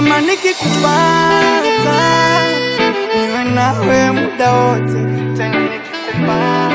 kama nikikupata niwe nawe muda wote tena nikikupata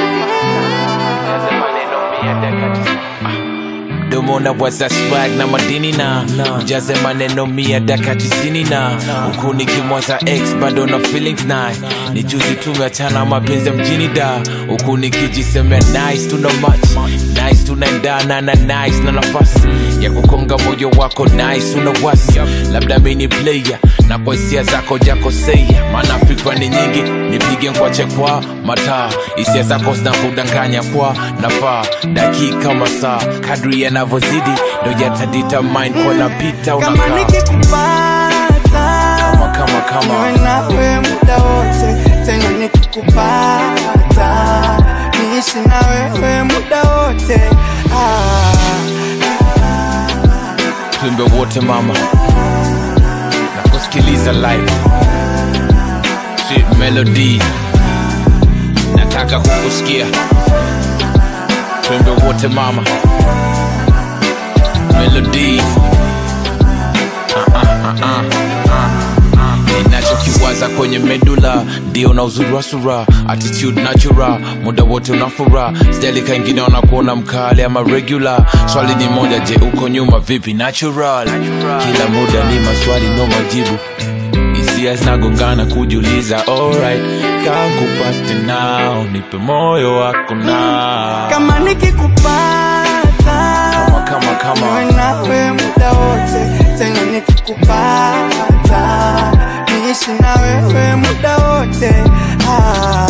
domo na waza swag na madini na ujaze maneno mia daka tisini na huku nikimwaza x bado na feelings naye ni juzi tumeachana mapenzi ya mjini da huku nikijisemea nice tuna much nice tunaendana na nice na nafasi ya kukonga moyo wako nice una wasi labda mini player na kwa hisia zako jakosea maana fikra ni nyingi nipige nkwache kwa mataa hisia zako zinakudanganya kwa nafaa dakika masaa kadri yanavyozidi ndo yataditermine kwa napita kama unakaa nikikupata kama kama kama niwe nawe muda wote tena nikikupata niishi na wewe muda wote ah, tuimbe wote mama na kusikiliza live sweet melody nataka kukusikia tuimbe wote mama melody ninachokiwaza kwenye medula ndio na uzuri wa sura attitude natural muda wote unafura sijali kaingine wanakuona mkali ama regular swali ni moja je uko nyuma vipi natural kila muda ni maswali no majibu hisia zinagongana kujiuliza alright kankupate nao nipe moyo wako na kama nikikupata kama kama kama niwe nawe muda wote tena nikikupata niishi na wewe muda wote ah,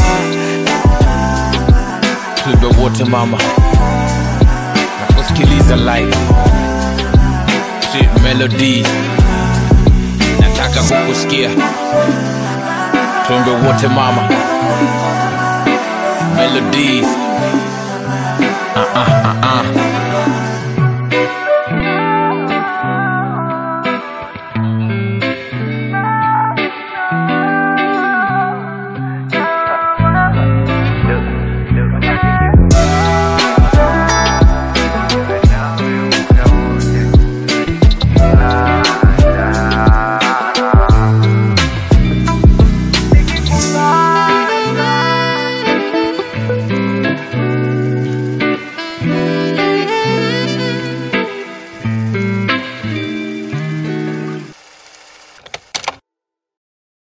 tuimbe wote mama na kusikiliza live sweet melody nataka kukusikia tuimbe wote mama melodies